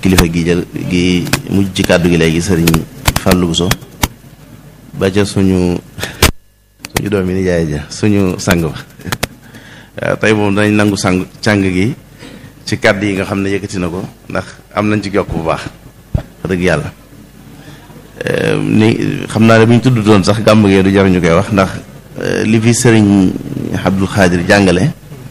kilifa gi jël gi mujj ci kàddu gi léegi sëriñ Fallou Bousso ba ca suñu suñu doom yi ni jaay ja suñu sang ba waaw tey moom danañ nangu sang càng gi ci kàddu yi nga xam ne yëkkati na ko ndax am nañ ci jokk bu baax wax dëgg yàlla ni xam naa ne bu ñu tudd doon sax gàmm gee du jar ñu koy wax ndax li fi sëriñ Abdul Xaadir jàngale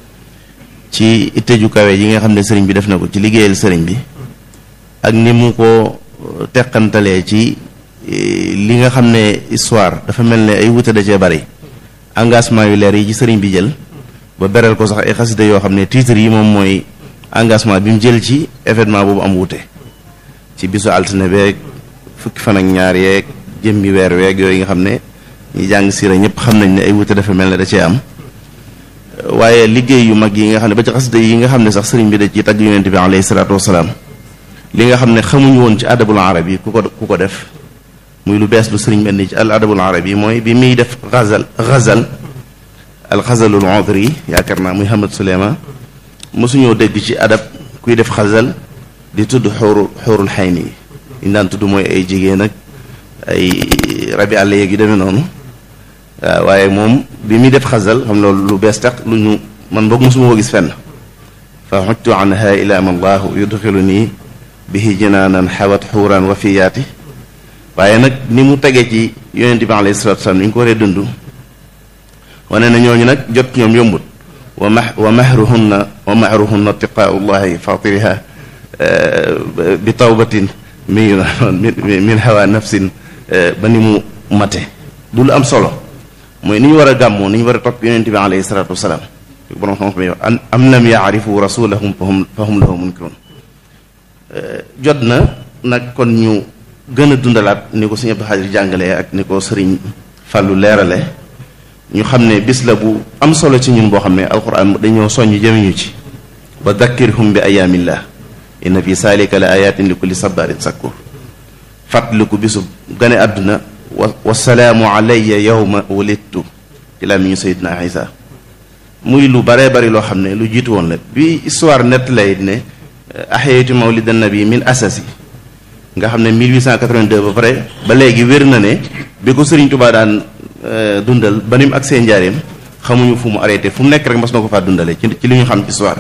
ci itte ju kawe yi nga xam ne sëriñ bi def na ko ci liggéeyal sëriñ bi ak ni mu ko teqantalee ci li nga xam ne histoire dafa mel ne ay wute da cee bari engagement yu leer yi ci sëriñ bi jël ba beral ko sax ay xasida yoo xam ne titre yi moom mooy engagement bi mu jël ci événement boobu am wute ci bisu altine beeg fukki fan ak ñaar yeeg jëmmi weer weeg yooyu nga xam ne ñi jàng siira ñëpp xam nañ ne ay wute dafa mel ne da cee am waaye liggéey yu mag yi nga xam ne ba ci xasida yi nga xam ne sax sëriñ bi da ci tagg yonent bi alayhi salaatu wasalaam li nga xam ne xamuñu woon ci adabul arab yi ku ko ku ko def muy lu bees lu sëriñ bi indi ci al adabul arab yi mooy bi muy def xazal xazal al xazalul udri yaakaar naa muy Hamad Suleyman mosuñoo dégg ci adab kuy def xazal di tudd xóoru xóorul xayni yi ñu daan tudd mooy ay jigéen ak ay rabi àll yeeg yu demee noonu waaw waaye moom bi muy def xazal xam loolu lu bees tax lu ñu man boog mosuma ko gis fenn fa xujtu anha ila ma allahu yudxilu nii bihi jinaanan xawat xuuraan wafiyaati waaye nag ni mu tegee ci yonente bi alayhi salatu wasalam ni ñu ko waree dund wane na ñooñu nag jot ñoom yombut wa ma wa mahruhunna wa mahruhunna tiqaau llahi fatiriha bi tawbatin mi min hawa nafsin ba ni mu mate du lu am solo mooy ni ñu war a gàmmoo ni ñu war a topp yonente bi alayhi salatu wasalaam borom xam-xam yow am lam yaarifu rasulahum fahum fahum lahu munkirun jot na nag kon ñu gën a dundalaat ni ko sëñ Abdou Xaadir jàngalee ak ni ko sëriñ Fàllu leerale ñu xam ne bis la bu am solo ci ñun boo xam ne alquran dañoo soññ jëmiñu ci wa dakkirhum bi ayaamillah inna fi saalika la ayatin li kulli sabarin sakkur fàttaliku bisub gane àdduna wa wasalaamu alayya yawma wulidtu ci laa mi ñu sayidna isa muy lu baree bari loo xam ne lu jiitu woon la bi histoire nett lay ne axeyatu mawlid nabi min asasi nga xam ne 1882 ba pare ba léegi wér na ne bi ko Sëriñ Tuubaa daan dundal ba ni mu ak seen njaareem xamuñu fu mu arrêté fu mu nekk rek mas na ko faa dundale ci ci li ñu xam ci histoire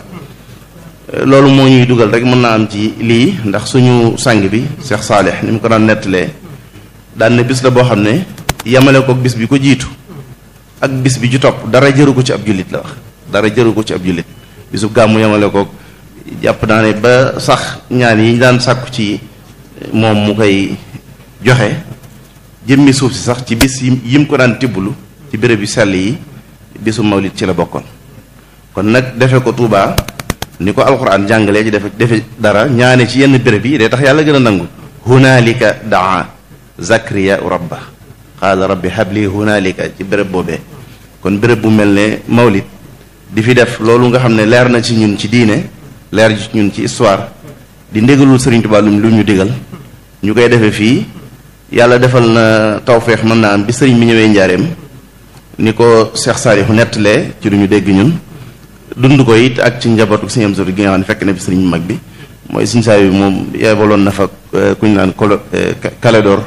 loolu moo ñuy dugal rek mën naa am ci lii ndax suñu sang bi Cheikh Saalih ni mu ko daan nettalee daan ne bis la boo xam ne yemale ko bis bi ko jiitu ak bis bi ci topp dara jëru ko ci ab jullit la wax dara jëru ko ci ab jullit bisu gàmmu yemale ko jàpp naa ne ba sax ñaan yi daan sàkku ci moom mu koy joxe jëmmi suuf si sax ci bis yi mu ko daan tibblu ci béréb yu sell yi bisu mawlid ci la bokkoon kon nag defe ko Tuubaa ni ko alxuraan jàngalee ci defe defe dara ñaane ci yenn béréb yi day tax yàlla gën a nangu hunaalika daa zakariya rabba qaala rabbi habli hunaalika ci béréb boobee kon béréb bu mel ne mawlid di fi def loolu nga xam ne leer na ci ñun ci diine leer ci ñun ci histoire di ndégalul Sëriñ Tuubaa lu ñu digal ñu koy defee fii yàlla defal na tawfeex mën naa am bi sëriñ bi ñëwee njaareem ni ko Cheikh Saalihu nettalee ci lu ñu dégg ñun dund ko it ak ci njabootu sëñ am sori gi nga xam ne fekk na bi sëriñ bu mag bi mooy suñu saa yi moom yebaloon na fa ku ñu naan kolo Kaledor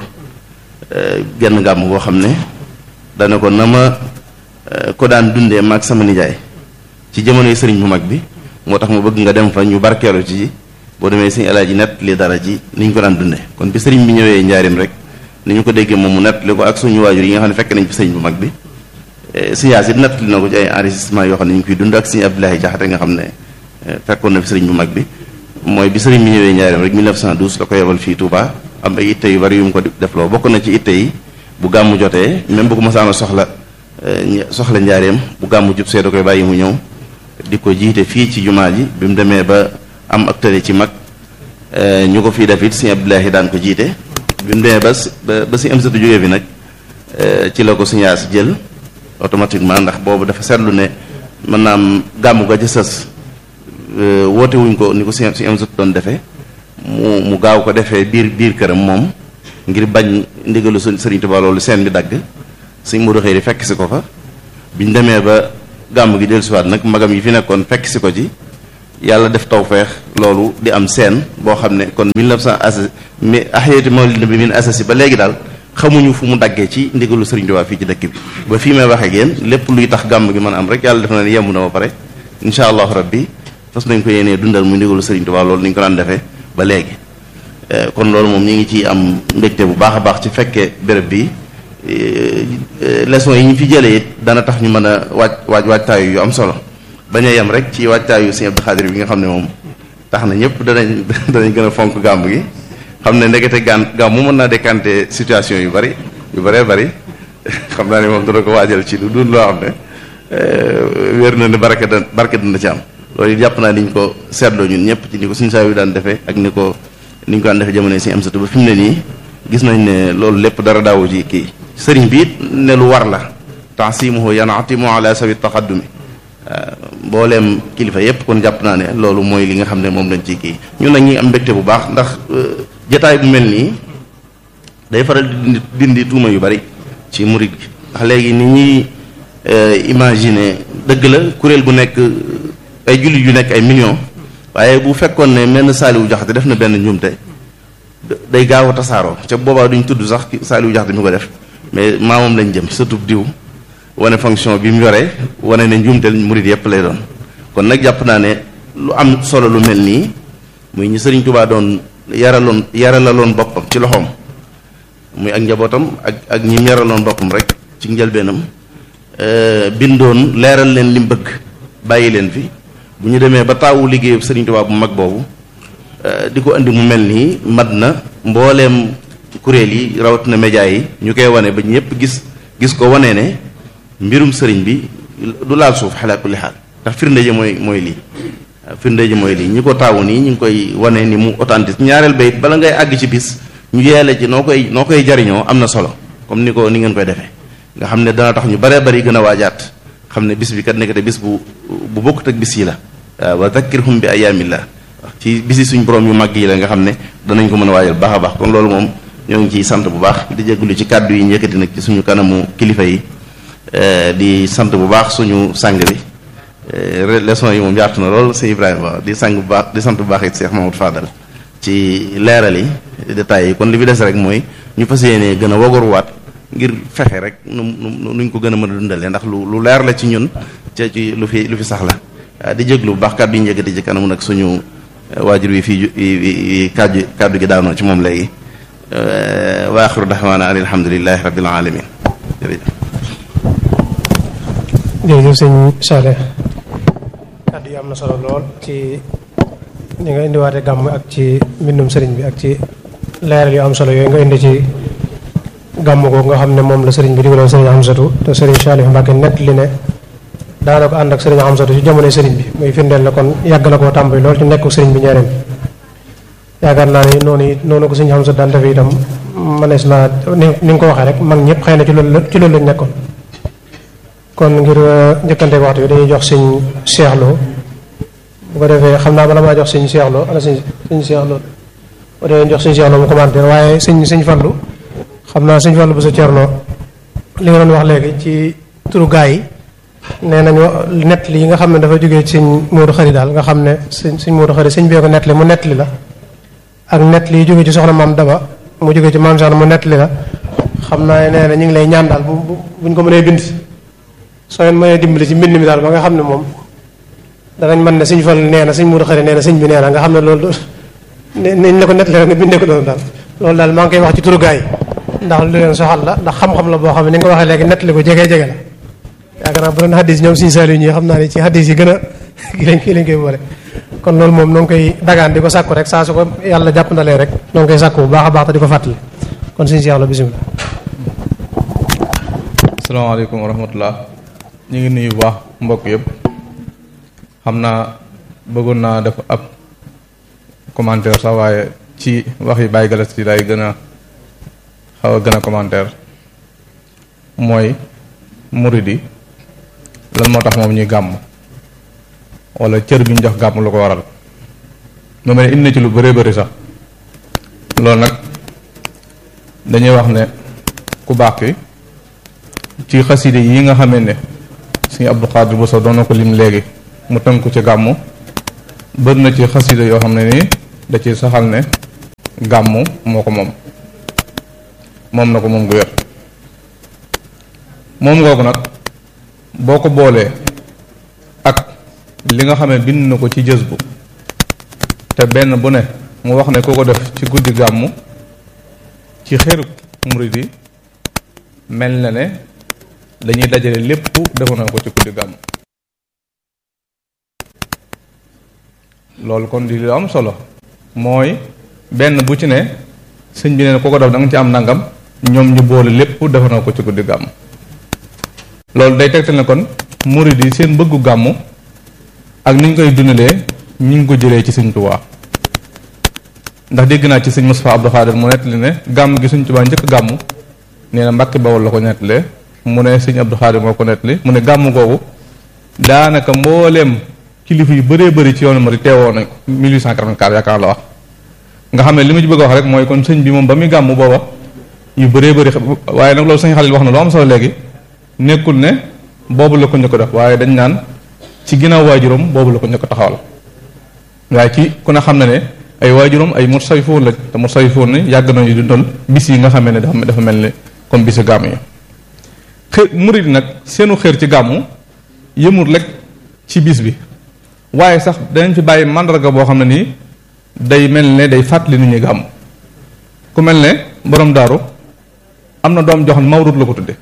genn gàmm boo xam ne dana ko na ma ko daan dundee maag sama nijaay ci jamonoy sëriñ bu mag bi moo tax ma bëgg nga dem fa ñu barkeelu ci boo demee sëñ alaaji nett li dara ji ni ñu ko daan dundee kon bi sëriñ bi ñëwee njaareem rek ni ñu ko déggee moom mu nett li ko ak suñu waajur yi nga xam ne fekk nañ fi sëriñ bu mag bi sëñ Yaasin nett li na ko ci ay enregistrement yoo xam ne ñu ngi koy dund ak sëñ Abdoulaye Jaxate nga xam ne fekkoon na fi sëriñ bu mag bi mooy bi sëriñ bi ñëwee njaareem rek 1912 la ko yebal fii Touba am ay itte yu bari yu mu ko defloo bokk na ci itte yi bu gàmmu jotee même bu ko masaana soxla soxla njaareem bu gàmmu jub see da koy bàyyi mu ñëw di ko jiite fii ci jumaa ji bi mu demee ba am ak tële ci mag ñu ko fii def it sëñ Abdoulaye daan ko jiite bi mu demee ba ba ba si am satu jógee bi nag ci la ko sëñ Yaas jël automatiquement ndax boobu dafa seetlu ne mën naa am gàmmu ga ca sës woote wuñ ko ni ko si si am satu doon defee mu mu gaaw ko defee biir biir këram moom ngir bañ ndigalu Sëriñ Tuubaa loolu seen bi dagg sëñ Modou Xëyri fekk si ko fa biñ demee ba gàmm gi dellusiwaat nag magam yi fi nekkoon fekk si ko ci yàlla def tawfeex loolu di am seen boo xam ne kon 1900 asasi mi ahiyati mawlid bi min asasi ba léegi daal xamuñu fu mu daggee ci ndigalu Serigne Touba fii ci dëkk bi ba fii may waxee ak yéen lépp luy tax gàmm gi mën a am rek yàlla def na ne yemb na ba pare incha allahu rabbi fas nañ ko yéenee dundal mu ndigalu Serigne Touba loolu ni ñu ko daan defee ba léegi kon loolu moom ñi ngi ci am mbégte bu baax a baax ci fekkee béréb bi leçon yi ñu fi jëlee it dana tax ñu mën a waaj waaj waajtaayu yu am solo bañ a yem rek ci waajtaayu Sëñ Abdou Khadir bi nga xam ne moom tax na ñëpp danañ danañ gën a fonk gàmb gi xam ne ndekete gaan gàmm mu mën naa décanter situation yu bari yu bëree bari xam naa ne moom dana ko waajal ci lu dund loo xam ne wér na ne barke da barke dina ci am loolu it jàpp naa ni ñu ko seetloo ñun ñëpp ci ni ko suñu saa yu daan defee ak ni ko ni ñu ko daan defee jamono si am satu ba fi mu ne nii gis nañ ne loolu lépp dara daawu ci kii sëriñ bi it ne lu war la tansimuhu yanatimu ala sawi taqaddumi mbooleem kilifa yépp kon jàpp naa ne loolu mooy li nga xam ne moom lañ ci kii ñun nag ñi am mbégte bu baax ndax jataay bu mel nii day faral di dindi dindi tuuma yu bari ci murid gi ndax léegi ni ñuy imaginer dëgg la kuréel gu nekk ay jullit yu nekk ay millions waaye bu fekkoon ne menn Saaliwu Jaxate def na benn njuumte day gaaw a tasaaroo ca boobaa duñ tudd sax Saaliwu Jaxate mi ko def mais maamam lañ jëm surtout diw wane fonction bi mu yoree wane ne njuumteel murid yépp lay doon kon nag jàpp naa ne lu am solo lu mel nii muy ñu Sëriñ Tuubaa doon yaraloon yaralaloon boppam ci loxoom muy ak njabootam ak ak ñi mu yaraloon boppam rek ci njëlbeenam bindoon leeral leen li mu bëgg bàyyi leen fi bu ñu demee ba taawu liggéeyu Sëriñ Tuubaa bu mag boobu di ko indi mu mel nii mat na mbooleem kuréel yi rawatina média yi ñu koy wane ba ñëpp gis gis ko wane ne mbirum sëriñ bi du laal suuf xalaa kulli xaal ndax firnde ji mooy mooy lii firnde ji mooy lii ñi ko taawu nii ñu ngi koy wane ni mu authentique ñaareel bayit bala ngay àgg ci bis ñu yeele ci noo koy noo koy jariñoo am na solo comme ni ko ni ngeen koy defee nga xam ne dana tax ñu baree bari gën a waajaat xam ne bis bi kat nekkate bis bu bu bokkut ak bis yi la waaw wa zakkirhum bi ayaamillah ci bisi suñ borom yu mag yi la nga xam ne danañ ko mën a waajal baax a baax kon loolu moom ñoo ngi ciy sant bu baax di jégalu ci kàddu yi njëkkati nag ci suñu kanamu kilifa yi di sant bu baax suñu sang bi leçon yi moom yaatu na lool sëñ Ibrahima di sang bu baax di sant bu baax it Cheikh Mamadou Fadal ci leeral yi détails yi kon li fi des rek mooy ñu fas yéenee gën a wagoruwaat ngir fexe rek nu nu nuñ ko gën a mën a dundalee ndax lu lu leer la ci ñun ca ci lu fi lu fi sax la di jéglu bu baax kàddu yi njëkkati ci kanamu nag suñu waajur wi fii kàddu kàddu gi daanoo ci moom léegi wa axiru daxwaana an alhamdulilahi rabbil alamin jërëjëf jërëjëf sëñ Saleh kàddu yi am na solo lool ci li nga indiwaate gàmm ak ci mbindum sëriñ bi ak ci leeral yu am solo yooyu nga indi ci gàmm ko nga xam ne moom la sëriñ bi digaloon sëriñ Amsatu te sëriñ Salih Mbacke nett li ne daana ko ànd ak sëriñ Amsatu ci jamonoy sëriñ bi muy firndeel na kon yàgg na koo tàmbali lool ci nekku sëriñ bi ñaareel yaakaar naa ne noonu it noonu ko sëriñ Amsatu daan def itam mënees naa ni ni nga ko waxee rek mag ñëpp xëy na ci loolu ci loolu lañ nekkoon kon ngir njëkkante waxtu bi dañuy jox sëñ Cheikh Lo bu ko defee xam naa bala maa jox sëñ Cheikh Lo ana sëñ sëñ Cheikh Lo bu dee jox sëñ Cheikh Lo mu commentaire waaye sëñ sëñ Fallu xam naa sëñ Fallu bu sa Cerno li nga doon wax léegi ci turu gaa yi nee nañu nett li yi nga xam ne dafa jógee ci sëñ Moodu Xari daal nga xam ne sëñ sëñ Moodu Xari sëñ bee ko nett li mu nett li la ak nett li jógee ci soxna maam Daba mu jógee ci maam Saana mu nett li la xam naa nee na ñu ngi lay ñaan daal bu buñ ko mënee bind soo leen mënee dimbali ci mbind mi daal ba nga xam ne moom danañ mën ne sëñ Fall nee na sëñ Moodu Xari nee na sëñ bi nee na nga xam ne loolu nañ la ko nett li rek nga bindee ko doon daal loolu daal maa ngi koy wax ci turu gaa yi ndax lu leen soxal la ndax xam-xam la boo xam ne ni nga ko waxee léegi nett li ko jege jege la yaakaar naa bu doon xaddis ñoom suñu saali ñi xam naa ne ci xaddis yi gën a kii lañ kii lañ koy boole kon loolu moom noo ngi koy dagaan di ko sàkku rek saa su ko yàlla jàpp ndalee rek noo ngi koy sàkku bu baax a baax te di ko fàttali kon suñu si yàlla bisimilah asalaamaaleykum wa rahmatullah ñu ngi nuyu bu baax mbokk yëpp xam naa bëggoon naa def ab commentaire sax waaye ci wax yi bàyyi galas ci day gën a xaw a gën a commentaire mooy murid yi lan moo tax moom ñuy gàmm wala cër bi ñu jox gàmm lu ko waral mu mel ne indi na ci lu bëree bëri sax loolu nag dañuy wax ne ku baax ki ci xaside yi nga xamee ne suñu Abdou Khadir Bousso doon na ko lim léegi mu tënku ci gàmmu bër na ci xasida yoo xam ne nii da ci saxal ne gàmmu moo ko moom moom na ko moom gu wér moom ngoogu nag boo ko boolee ak li nga xam ne bind na ko ci jës bu te benn bu ne mu wax ne ku ko def ci guddi gàmmu ci xërub murid yi mel na ne dañuy dajale lépp defu na ko ci guddi gàmmu loolu kon di lu am solo mooy benn bu ci ne sëñ bi ne ku ko def da nga ci am nangam ñoom ñu boole lépp defu na ko ci guddi gàmmu loolu day tegtal ne kon murid yi seen bëggu gàmmu ak ni ñu koy dundalee ñu ngi ko jëlee ci sëñ Tuubaa ndax dégg naa ci sëñ Moustapha Abdou Khadir mu nettali ne gàmm gi sëñ Tuubaa njëkk gàmmu nee na Mbàkke Bawol la ko nettalee mu ne sëñ Abdou Khadir moo ko nettali mu ne gàmm googu daanaka mbooleem kilifa yu bëree bëri ci yoonu Murid teewoo nañ ko 1884 yaakaar la wax nga xam ne li ma ci bëgg a wax rek mooy kon sëñ bi moom ba muy gàmm booba yu bëree bëri waaye nag loolu sëñ Xalil wax na lu am solo léegi nekkul ne boobu la ko njëkk def waaye dañ naan ci ginnaaw waajuram boobu la ko njëkk taxawal waaye ci ku ne xam na ne ay waajuram ay mursawifoon la te mursawifoon ne yàgg nañu dundal bis yi nga xamee ne dafa dafa mel ni comme bisu gàmm yi xër murid nag seenu xër ci gàmmu yëmul rek ci bis bi waaye sax danañ fi bàyyi màndarga boo xam ne nii day mel ne day fàttali nit ñi gàmm ku mel ne borom daaru am na doom joxoon mawlud la ko tudde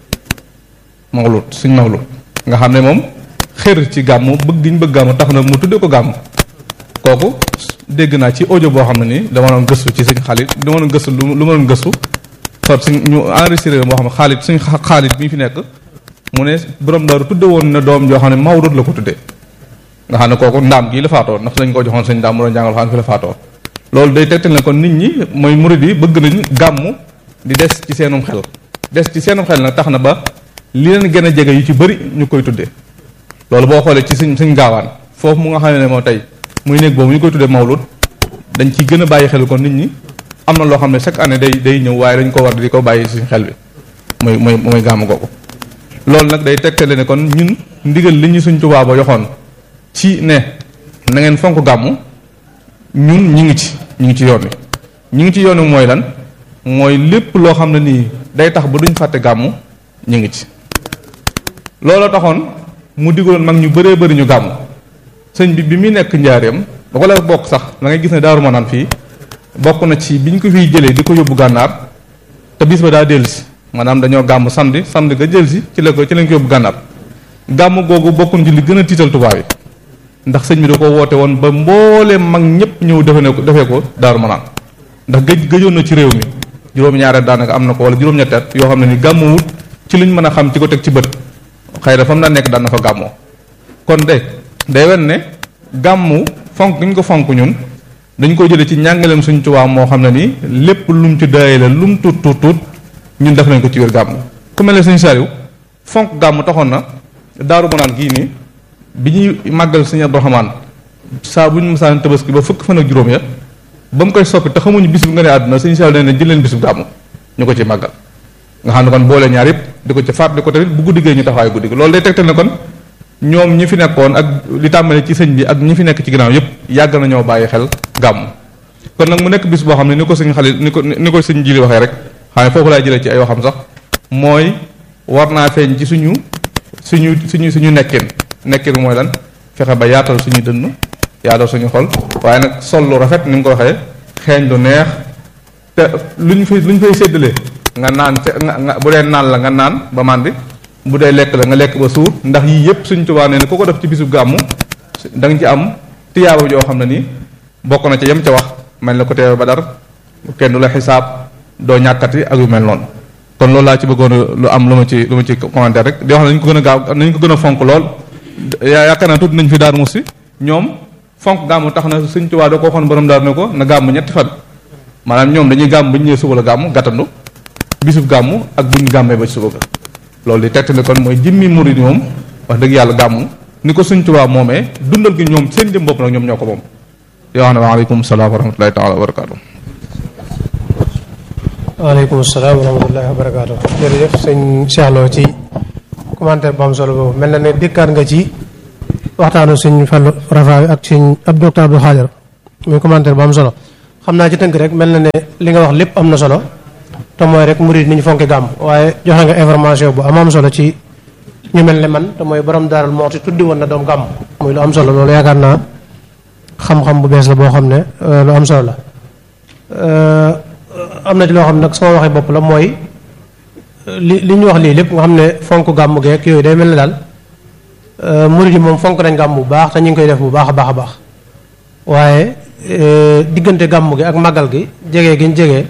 mawlud suñ mawlud nga xam ne moom xër ci gàmmu bëgg giñ bëgg gàmmu tax na mu tudde ko gàmm kooku dégg naa ci audio boo xam ne nii dama doon gëstu ci suñ xaalit dama doon gëstu lu ma doon gëstu far suñ ñu enregistré boo xam ne xaalit suñ xaalit bi fi nekk mu ne borom daaru tudde woon na doom joo xam ne mawlud la ko tudde nga xam ne kooku ndaam gii la faatoo ndax dañ koo joxoon sëñ ndaam mu doon jàngal xam fi la faatoo loolu day tegtal ne kon nit ñi mooy murid yi bëgg nañ gàmmu di des ci seenum xel des ci seenum xel nag tax na ba li leen gën a jege yu ci bëri ñu koy tuddee loolu boo xoolee ci suñ suñ gaawaan foofu mu nga xam ne moo tey muy néeg boobu ñu koy tuddee mawlud dañ ciy gën a bàyyi xel kon nit ñi am na loo xam ne chaque année day day ñëw waaye dañ ko war di ko bàyyi suñ xel bi mooy mooy mooy gàmmu googu loolu nag day tegtale ne kon ñun ndigal li ñu suñ tubaab ba yoxoon ci ne na ngeen fonk gàmmu ñun ñi ngi ci ñu ngi ci yoon wi ñu ngi ci yoon wi mooy lan mooy lépp loo xam ne nii day tax ba duñ fàtte gàmmu ñu ngi ci looloo taxoon mu digaloon mag ñu bëree bëri ñu gàmmu sëñ bi bi muy nekk njaareem ba ko la bokk sax da ngay gis ne daaru manaan fii bokk na ci biñ ko fiy jëlee di ko yóbbu gànnaar te bis ba daa dellusi maanaam dañoo gàmm samedi samedi nga jël si ci la ko ci lañ ko yóbbu gànnaar gàmm googu bokkuñ ci li gën a tiital tubaab yi ndax sëñ bi da ko woote woon ba mbooleem mag ñëpp ñëw defe ne ko defee ko daaru manaan ndax gëj gëjoon na ci réew mi juróom-ñaareet daanaka am na ko wala juróom-ñetteet yoo xam ne ni gàmmu wut ci luñ mën a xam ci ko teg ci bët xëy na fa mu daan nekk daan na fa gàmmoo kon de day wen ne gàmmu fonk ñu ko fonk ñun dañ ko jëlee ci njàngaleem suñ tubaab moo xam ne ni lépp lum ci daay la lum tuut tuut tuut ñun def nañ ko ci wér gàmmu ku mel ne suñ sariw fonk gàmmu taxoon na daaru manaan gii nii bi ñuy màggal sëñ Abdourahmane saa bu ñu mësaan tabaski ba fukk fan ak juróom ya ba mu koy soppi te xamuñu bis bu nga ne àdduna sëñ Saliou nee na jël leen bis bu gàmmu ñu ko ci màggal nga xam ne kon boole ñaar yëpp di ko ci faat di ko tamit bu guddi gee ñu taxawaay guddi gi loolu day tegtal ne kon ñoom ñi fi nekkoon ak li tàmbale ci sëñ bi ak ñi fi nekk ci ginnaaw yëpp yàgg na ñoo bàyyi xel gàmmu kon nag mu nekk bis boo xam ne ni ko sëñ xale ni ko ni ko sëñ jili waxee rek xam ne foofu laay jëlee ci ay waxam sax mooy war naa feeñ ci suñu suñu suñu suñu nekkin nekkin mooy lan fexe ba yaatal suñu dënn yaatal suñu xol waaye nag sol lu rafet ni mu ko waxee xeeñ lu neex te luñ fay luñ fay séddalee nga naan te nga nga bu dee naan la nga naan ba màndi bu dee lekk la nga lekk ba suur ndax yii yëpp suñ tubaa nee ne ku ko def ci bisu gàmmu da nga ci am tiyaaba joo xam ne nii bokk na ca yem ca wax mel na ko teewe ba dar kenn du la xisaab doo ñàkkati ak yu mel noonu kon loolu laa ci bëggoon lu am lu ma ci lu ma ci commentaire rek di wax ne nañ ko gën a gaaw nañ ko gën a fonk lool yaakaar naa tudd nañ fi daar musi ñoom fonk gàmmu tax na suñ tubaa da ko waxoon borom daar ne ko na gàmmu ñetti fan maanaam ñoom dañuy gàmm bu ñu ñëwee suba la gàmmu gàttandu bisub gàmmu ak bu ñu gàmmee ba ci suba ga loolu di tegtale kon mooy jëmmi murid moom wax dëgg yàlla gàmmu ni ko suñ tubaab moomee dundal gi ñoom seen jëm bopp nag ñoom ñoo ko moom yoo xam ne waaleykum salaam wa rahmatullahi taala wa barakaatu waaleykum salaam wa rahmatullahi wa barakaatu jërëjëf sëñ Cheikh Lo ci commentaire bu am solo boobu mel na ne dikkaat nga ci waxtaanu suñ Fallu Rafa ak suñ ab docteur Abdou Xaadir muy commentaire bu am solo xam naa ci tënk rek mel na ne li nga wax lépp am na solo te mooy rek murid ni ñu fonke gàmm waaye joxe nga information bu am am solo ci ñu mel ne man te mooy borom daaral mooti tuddi woon na doom gàmm muy lu am solo loolu yaakaar naa xam-xam bu bees la boo xam ne lu am solo la am na ci loo xam ne nag sama waxee bopp la mooy li li ñu wax lii lépp nga xam ne fonk gàmm geek yooyu day mel ne daal murid yi moom fonk nañ gàmm bu baax te ñu ngi koy def bu baax a baax a baax waaye diggante gàmm gi ak màggal gi jege gi ñu jege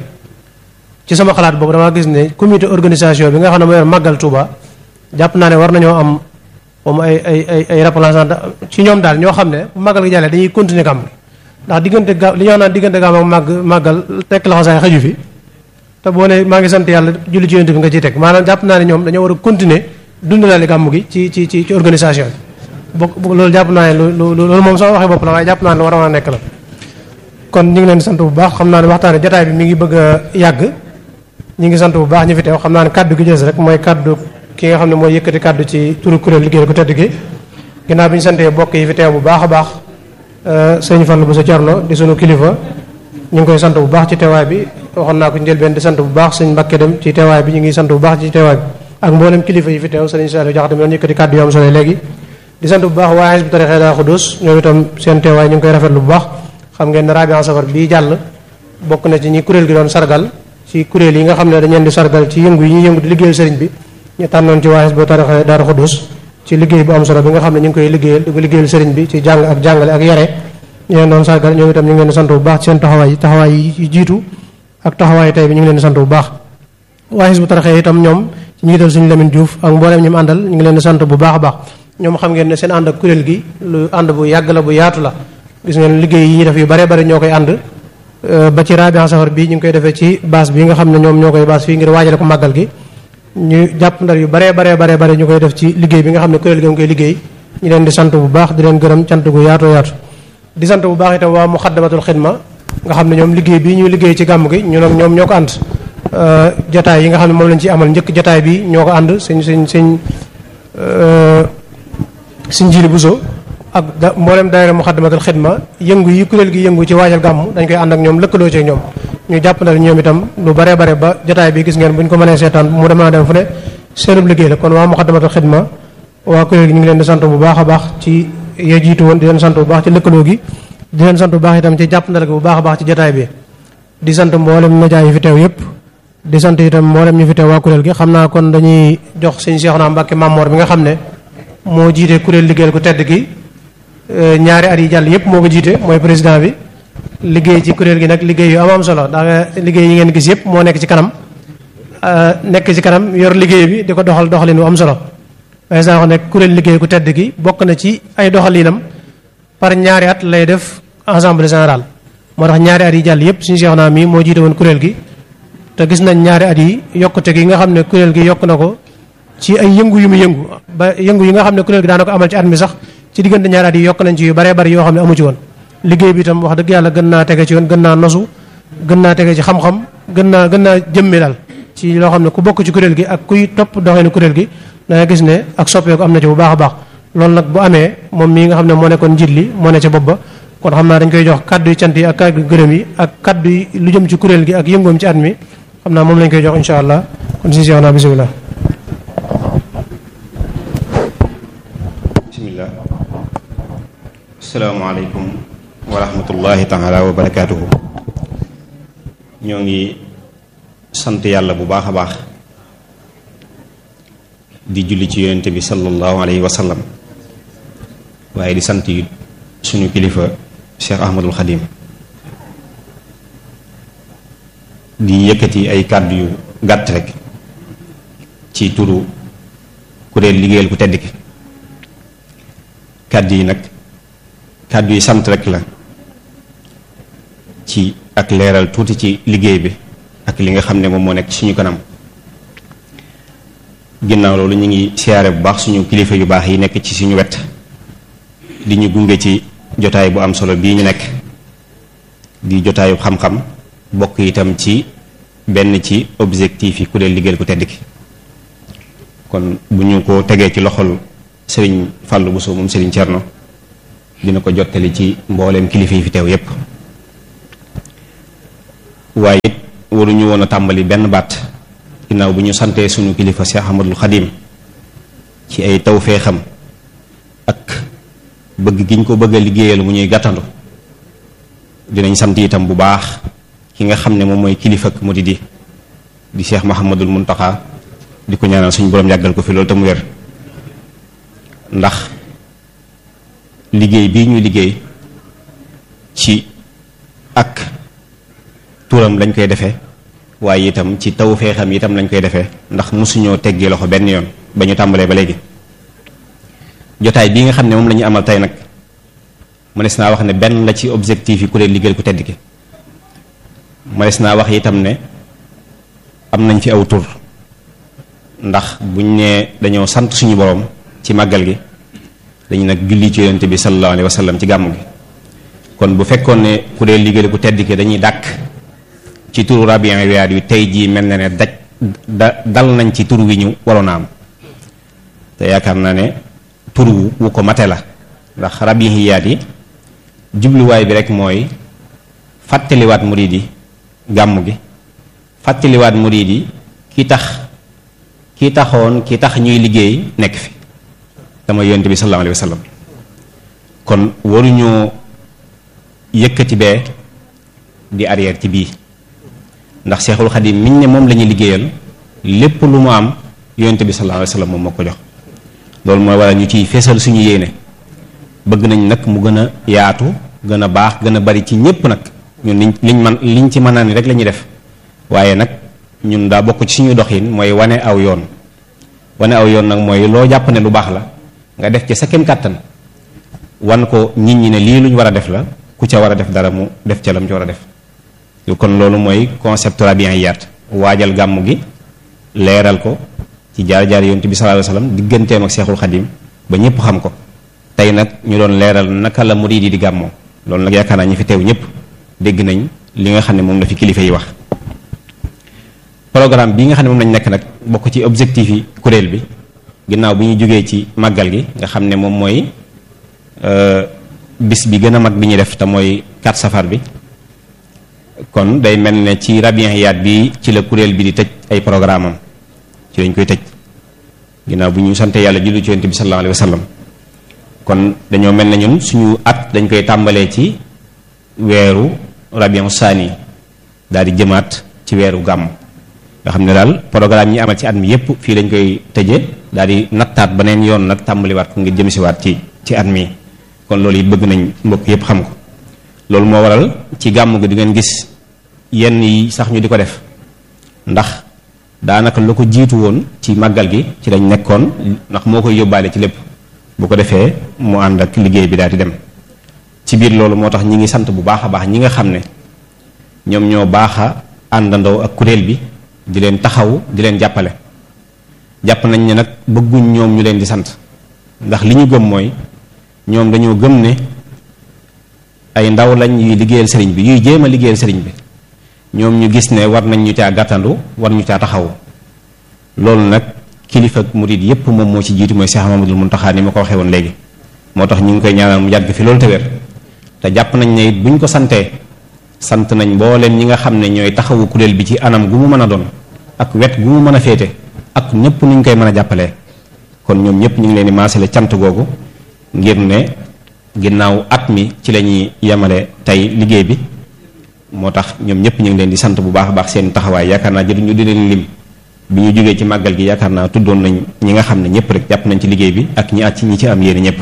ci sama xalaat boobu damaa gis ne comité organisation bi nga xam ne mooy màggal Touba jàpp naa ne war nañoo am moom ay ay ay ay représentant ci ñoom daal ñoo xam ne bu màggal gi jàllee dañuy continuer gàmm gi ndax diggante ga li ñoo naan diggante gàmm ak màgg màggal tekk la xasaay xaju fi te boo ne maa ngi sant yàlla julli ci yonent bi nga ciy teg maanaam jàpp naa ne ñoom dañoo war a continuer dundalaale gàmm gi ci ci ci ci organisation bi bokk loolu jàpp naa ne lu loolu moom sama waxee bopp la waaye jàpp naa ne lu war a nekk la kon ñu ngi leen di sant bu baax xam naa ne waxtaane jotaay bi mi ngi bëgg a yàgg ñu ngi sant bu baax ñu fi teew xam naa ne kàddu gi jës rek mooy kàddu ki nga xam ne mooy yëkkati kàddu ci turu kuréel liggéey ko tedd gi ginnaaw bi ñu santee bokk yi fi teew bu baax a baax sëñ Fallu bu sa Cerno di sunu kilifa ñu ngi koy sant bu baax ci teewaay bi waxoon naa ko njëlbeen di sant bu baax sëñ Mbàkke dem ci teewaay bi ñu ngi sant bu baax ci teewaay bi ak mboolem kilifa yi fi teew sëñ Saliou Jaxate mi doon yëkkati kàddu yu am solo léegi di sant bu baax waa Hizbut Tarqiyyah Daaru Xudoos ñoom itam seen teewaay ñu ngi koy rafetlu bu baax xam ngeen ne Rabian Safar bii jàll bokk na ci ñi kuréel gi doon sargal ci kuréel yi nga xam ne dañ leen di sargal ci yëngu yi ñuy yëngu di liggéeyal sëriñ bi ñu tànnoon ci waa Hizbut Tarqiyyah Daaru Xudoos ci liggéey bu am solo bi nga xam ne ñu ngi koy liggéeyal di ko liggéeyal sëriñ bi ci jàng ak jàngale ak yare ñu leen doon sargal ñoom itam ñu ngi leen di sant bu baax ci seen taxawaay yi taxawaay yi jiitu ak taxawaay tey bi ñu ngi leen di sant bu baax waa Hizbut Tarqiyyah itam ñoom ci njiital suñu Lamine Diouf ak mbooleem ñi mu àndal ñu ngi leen di sant bu baax a baax ñoom xam ngeen ne seen ànd ak kuréel gi lu ànd bu yàgg la bu yaatu la gis ngeen liggéey yi ñuy def yu bare bare ñoo koy ànd ba ci Rabian Safar bii ñu ngi koy defee ci base bi nga xam ne ñoom ñoo koy base fii ngir waajale ko màggal gi ñu jàpp ndar yu bare bare bare bare ñu koy def ci liggéey bi nga xam ne kuréel gi nga koy liggéey ñu leen di sant bu baax di leen gërëm cant gu yaatu yaatu di sant bu baax itam waa Muxaddamatul Xidma nga xam ne ñoom liggéey bii ñuy liggéey ci gàmm gi ñun ak ñoom ñoo ko ànd jotaay yi nga xam ne moom lañ ci amal njëkk jotaay bi ñoo ko ànd sëñ sëñ sëñ sëñ Jili Buso ak da mboolem daayira Muxaddamatul Xidma yëngu yi kuréel gi yëngu ci waajal gàmm dañ koy ànd ak ñoom lëkkaloo ci ñoom ñu jàpp na ñoom itam lu bare bare ba jotaay bi gis ngeen bu ñu ko mënee seetaan mu dem naa dem fu ne seenub liggéey la kon waa Muxaddamatul Xidma waa kuréel gi ñu ngi leen di sant bu baax a baax ci ya jiitu woon di leen sant bu baax ci lëkkaloo gi di leen sant bu baax itam ci jàpp ndal gi bu baax a baax ci jotaay bi di sant mboolem média yi fi teew yëpp di sant itam mboolem ñu fi teew waa kuréel gi xam naa kon dañuy jox sëñ Seexuna Mbàkke Mamoor bi nga xam ne moo jiite kuréel liggéeyal ko tedd gi ñaari at yi jàll yëpp moo ko jiite mooy président bi liggéey ci kuréel gi nag liggéey yu am am solo ndax liggéey yi ngeen gis yëpp moo nekk ci kanam nekk ci kanam yor liggéey bi di ko doxal doxalin wu am solo waaye saa wax ne kuréel liggéey ku tedd gi bokk na ci ay doxalinam par ñaari at lay def assemblée générale moo tax ñaari at yi jàll yëpp suñu seex naa mii moo jiite woon kuréel gi te gis nañ ñaari at yi yokkute gi nga xam ne kuréel gi yokk na ko ci ay yëngu yu mu yëngu ba yëngu yi nga xam ne kuréel gi daana ko amal ci at mi sax ci diggante ñaari at yi yokk nañ ci yu baree bari yoo xam ne amu ci woon liggéey bi itam wax dëgg yàlla gën naa tege ci yoon gën naa nosu gën naa tege ci xam-xam gën naa gën naa jëmmi daal ci loo xam ne ku bokk ci kuréel gi ak kuy topp doxeenu kuréel gi da nga gis ne ak soppeeku am na ci bu baax a baax loolu nag bu amee moom mii nga xam ne moo nekkoon njiit li moo ne ca bopp ba kon xam naa dañ koy jox kaddu yi cant yi ak kaddu gërëm yi ak kaddu yi lu jëm ci kuréel gi ak yëngoom ci at mi xam naa moom lañ koy jox insha allah kon si seex naa bisimilah bismillah asalaamaaleykum wa rahmatullahi taala wa barakaatuhu ñoo ngi sant yàlla bu baax a baax di julli ci yonente bi sallallahu alayhi wa sallam waaye di sant yi suñu kilifa Cheikh Ahmadul Xadim di yëkkati ay kàddu yu gàtt rek ci turu kuréel liggéeyal ku tedd ki kàddu yi nag kàddu yi sant rek la ci ak leeral tuuti ci liggéey bi ak li nga xam ne moom moo nekk suñu kanam ginnaaw loolu ñu ngi siyaare bu baax suñu kilifa yu baax yi nekk ci suñu wet di ñu gunge ci jotaay bu am solo bii ñu nekk di jotaayu xam-xam bokk itam ci benn ci objectif yi kuréel liggéeyal ku tedd ki kon bu ñu ko tegee ci loxol sëriñ Fallou Bousso moom sëriñ Cerno dina ko jottali ci mbooleem kilifa yi fi teew yépp waaye it waruñu woon a tàmbali benn baat ginnaaw bu ñu santee suñu kilifa Cheikh Ahmadul Xadim ci ay tawfeexam ak bëgg gi ñu ko bëgg a liggéeyal mu ñuy gàttandu dinañ sant itam bu baax ki nga xam ne moom mooy kilifa ak mu di di di Cheikh Mahamadul Muntaxa di ko ñaanal suñu borom yàggal ko fi loolu te mu wér ndax liggéey bii ñuy liggéey ci ak turam lañ koy defee waaye itam ci taw feexam itam lañ koy defee ndax mosuñoo teggi loxo benn yoon ba ñu tàmbalee ba léegi jotaay bii nga xam ne moom la ñu amal tey nag mënees naa wax ne benn la ci objectif yi ku leen liggéeyal ku tedd ki mënees naa wax itam ne am nañ fi aw tur ndax buñ nee dañoo sant suñu borom ci màggal gi dañu nag julli ci yonente bi sallallahu alayhi wa sallam ci gàmm gi kon bu fekkoon ne ku dee liggéey ku tedd ki dañuy dàkk ci turu rabian wiyaat yu tey jii mel na ne daj da dal nañ ci tur wi ñu waroon a am te yaakaar naa ne tur wu ko mate la ndax rabihiyaat yi jubluwaay bi rek mooy fàttaliwaat murid yi gàmm gi fàttaliwaat murid yi ki tax ki taxoon ki tax ñuy liggéey nekk fi dama yonent bi sallallahu alayhi wa sallam kon waruñoo yëkkati bee di arrière ci bii ndax Seexul Xadim miñ ne moom la ñuy liggéeyal lépp lu mu am yonent bi sallallahu alayhi wa sallam moom moo ko jox loolu mooy waral ñu ciy feesal suñu yéene bëgg nañ nag mu gën a yaatu gën a baax gën a bari ci ñépp nag ñun liñ liñ man liñ ci mën naa ni rek la ñuy def waaye nag ñun daa bokk ci suñu doxin mooy wane aw yoon wane aw yoon nag mooy loo jàpp ne lu baax la nga def ci sa kem kàttan wan ko nit ñi ne lii luñ war a def la ku ca war a def dara mu def ca lam ci war a def kon loolu mooy concept rabian yaat waajal gàmm gi leeral ko ci jaar-jaar yonent bi sallallahu alayhi wasallam digganteem ak seexul xadim ba ñëpp xam ko tey nag ñu doon leeral naka la murid yi di gàmmoo loolu nag yaakaar naa ñi fi teew ñëpp dégg nañ li nga xam ne moom la fi kilifa yi wax programme bi nga xam ne moom lañ nekk nag bokk ci objectif yi kuréel bi ginnaaw bi ñu jógee ci màggal gi nga xam ne moom mooy bis bi gën a mag bi ñuy def te mooy 4 safar bi kon day mel ne ci rabian yaat bi ci la kuréel bi di tëj ay programme am ci lañ koy tëj ginnaaw bu ñu sante yàlla jullu ci yonent bi sallallahu alayhi wa sallam kon dañoo mel ne ñun suñu at dañ koy tàmbalee ci weeru rabian saani daal di jëmaat ci weeru gàmm nga xam ne daal programme yi amal ci at mi yépp fii lañ koy tëje daal di nattaat beneen yoon nag tàmbaliwaat ko ngir jëm siwaat ci ci at mi kon loolu it bëgg nañ mbokk yépp xam ko loolu moo waral ci gàmm gi di ngeen gis yenn yi sax ñu di ko def ndax daanaka lu ko jiitu woon ci màggal gi ci lañ nekkoon ndax moo koy yóbbaale ci lépp bu ko defee mu ànd ak liggéey bi daal di dem ci biir loolu moo tax ñi ngi sant bu baax a baax ñi nga xam ne ñoom ñoo baax a àndandoo ak kuréel bi di leen taxaw di leen jàppale jàpp nañ ne nag bëgguñ ñoom ñu leen di sant ndax li ñu gëm mooy ñoom dañoo gëm ne ay ndaw lañ yuy liggéeyal sëriñ bi yuy jéem a liggéeyal sëriñ bi ñoom ñu gis ne war nañ ñu caa gàttandu war ñu caa taxaw loolu nag kilifa ak murid yépp moom moo ci jiitu mooy Cheikh Mamadou Mountakha ni ma ko waxee woon léegi moo tax ñu ngi koy ñaanal mu yàgg fi loolu te wér te jàpp nañ ne it buñ ko santee sant nañ mbooleem ñi nga xam ne ñooy taxawu kuréel bi ci anam gu mu mën a doon ak wet gu mu mën a féete ak ñëpp nuñ koy mën a jàppalee kon ñoom ñëpp ñu ngi leen di maasale cant googu ngir ne ginnaaw at mi ci la ñuy yemale tey liggéey bi moo tax ñoom ñëpp ñu ngi leen di sant bu baax a baax seen taxawaay yaakaar naa jël ñu di leen lim bi ñu jógee ci màggal gi yaakaar naa tuddoon nañ ñi nga xam ne ñëpp rek jàpp nañ ci liggéey bi ak ñi at ci ñi ci am yéene ñëpp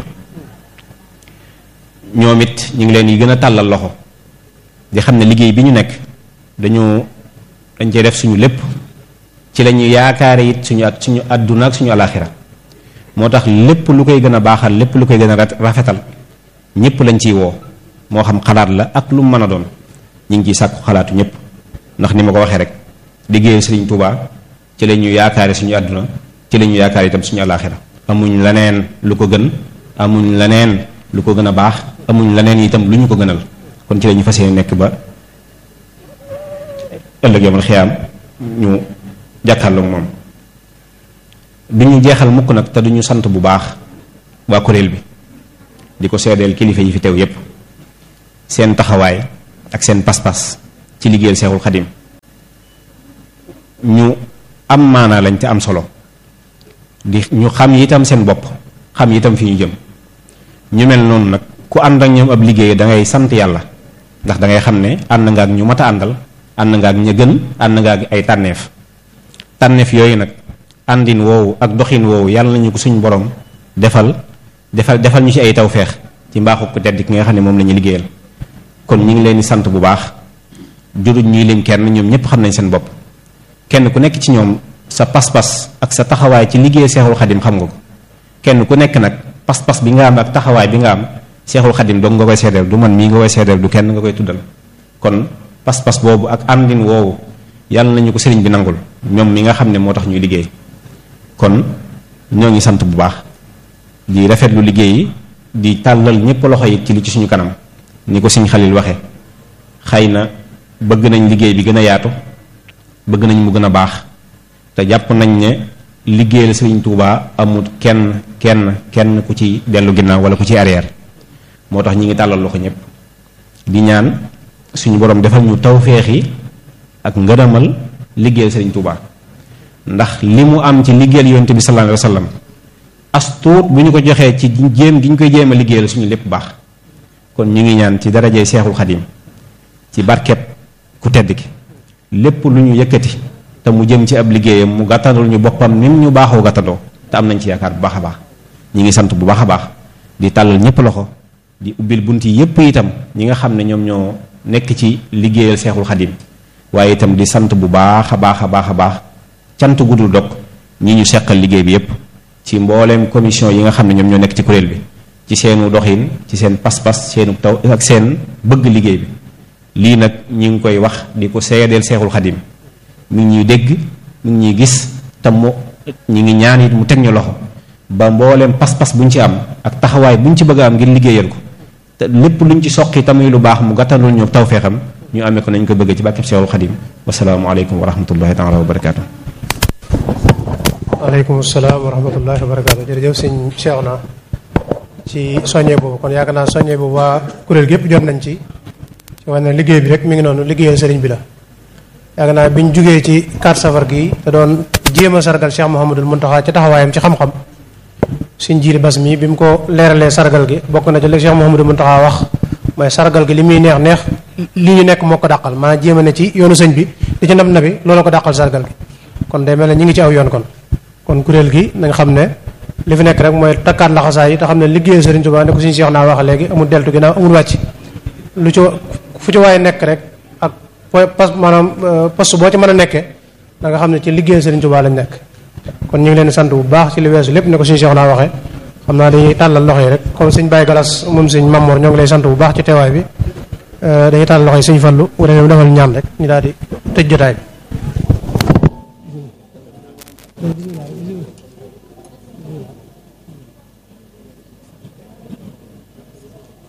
ñoom it ñu ngi leen yi gën a tàllal loxo di xam ne liggéey bi ñu nekk dañu dañ cee def suñu lépp ci la ñu yaakaare it suñu at suñu àdduna ak suñu alaxira moo tax lépp lu koy gën a baaxal lépp lu koy gën a rafetal ñëpp lañ ciy woo moo xam xalaat la ak lu mu mën a doon ñu ngi ciy sàkku xalaatu ñëpp ndax ni ma ko waxee rek liggéeyu Sëriñ Tuubaa ci la ñu yaakaare suñu àdduna ci la ñu yaakaar itam suñu alaxira amuñ leneen lu ko gën amuñ leneen lu ko gën a baax amuñ leneen itam lu ñu ko gënal kon ci la ñu fas yéene nekk ba ëllëg yomal xiyaam ñu jàkkaarloog moom du ñu jeexal mukk nag te duñu sant bu baax waa kuréel bi di ko seedeel kilifa yi fi teew yépp seen taxawaay ak seen pas-pas ci liggéeyal seexul xadim ñu am maanaa lañ te am solo di ñu xam itam seen bopp xam itam fi ñu jëm ñu mel noonu nag ku ànd ak ñoom ab liggéey da ngay sant yàlla ndax da ngay xam ne ànd nga ak ñu mat a àndal ànd nga ak ña gën ànd nga ak ay tànneef tànneef yooyu nag àndin woowu ak doxin woowu yàlla nañu ko suñu borom defal defal defal ñu ci ay tawfeex ci mbaaxu ko tedd ki nga xam ne moom la ñu liggéeyal kon ñu ngi leen di sant bu baax juruñ ñuy lim kenn ñoom ñëpp xam nañ seen bopp kenn ku nekk ci ñoom sa pas-pas ak sa taxawaay ci liggéey seexul xadim xam nga ko kenn ku nekk nag pas-pas bi nga am ak taxawaay bi nga am seexul xadim dong nga koy seedeel du man mii nga koy seedeel du kenn nga koy tuddal kon pas-pas boobu ak àndin woowu yàlla nañu ko sëriñ bi nangul ñoom mi nga xam ne moo tax ñuy liggéey kon ñoo ngi sant bu baax di rafetlu liggéey yi di tàllal ñëpp loxo yi ci li ci suñu kanam ni ko sëñ Xalil waxe xëy na bëgg nañ liggéey bi gën a yaatu bëgg nañ mu gën a baax te jàpp nañ ne liggéeyal sëriñ Touba amul kenn kenn kenn ku ci dellu ginnaaw wala ku ci arrière moo tax ñi ngi tàllal loxo ñëpp di ñaan suñu borom defal ñu tawféex yi ak ngërëmal liggéeyal sëriñ Touba ndax li mu am ci liggéeyal yonte bi sallallahu alayhi wa sallam as tuut bu ñu ko joxee ci jéem gi ñu koy jéem a liggéeyal suñu lépp baax kon ñu ngi ñaan ci darajee seexul xadim ci barkeb ku tedd ki lépp lu ñu yëkkati te mu jëm ci ab liggéeyam mu gàttandul ñu boppam nim ñu baaxoo gàttandoo te am nañ ci yaakaar bu baax a baax ñi ngi sant bu baax a baax di tàllal ñëpp loxo di ubbil bunt yi yépp itam ñi nga xam ne ñoom ñoo nekk ci liggéeyal seexul xadim waaye itam di sant bu baax a baax a baax a baax cant gudul dog ñi ñu seqal liggéey bi yépp ci mbooleem commission yi nga xam ne ñoom ñoo nekk ci kuréel bi ci seenu doxin ci seen pas-pas seenu taw ak seen bëgg liggéey bi lii nag ñi ngi koy wax di ko seedeel seexul xadim mi ngi ñuy dégg mi ngi ñuy gis te mu ñi ngi ñaan it mu teg ñu loxo ba mbooleem pas-pas buñ ci am ak taxawaay buñ ci bëgg a am ngir liggéeyal ko te lépp luñ ci soqi tamuy lu baax mu gàttalul ñu tawfeexam ñu amee ko nañ ko bëgg ci bàkkib seexul xadim wasalaamualeykum wa rahmatullahi taala wa barakaatu waaleykum salaam wa rahmatullahi wa barakaatu jërëjëf sëñ Cheikh na ci soññee boobu kon yaakaar naa soññee boobu waa kuréel gi yëpp jot nañ ci ci wax ne liggéey bi rek mi ngi noonu liggéeyal sëriñ bi la yaakaar naa bi ñu jugee ci 4 safar gi te doon jéem a sargal Cheikh Mouhamadul Mountakha ci taxawaayam ci xam-xam suñ jiiri bas mi bi mu ko leeralee sargal gi bokk na ci li Cheikh Mouhamadul Mountakha wax mooy sargal gi li muy neex neex li ñu nekk moo ko dàqal maanaam jéem a ne ci yoonu sëñ bi di ci nab nabi loolu ko dàqal sargal gi kon day mel ne ñu ngi ci aw yoon kon kon kuréel gi nañ xam ne li fi nekk rek mooy takkaat laxasaay yi te xam ne liggéeyu Serigne Touba ne ko suñu Cheikh naa wax léegi amul deltu ginnaaw amul wàcc lu ci fu ci waaye nekk rek ak pas maanaam poste boo ci mën a nekkee da nga xam ne ci liggéeyu Serigne Touba lañ nekk kon ñu ngi leen di sant bu baax ci li weesu lépp ne ko suñu Cheikh naa waxee xam naa dañuy tàllal loxo yi rek comme suñ Baye Galas moom suñ Mamour ñoo ngi lay sant bu baax ci teewaay bi dañuy tàllal loxo yi suñu fallu bu defee defal ñaan rek ñu daal di tëj jotaay bi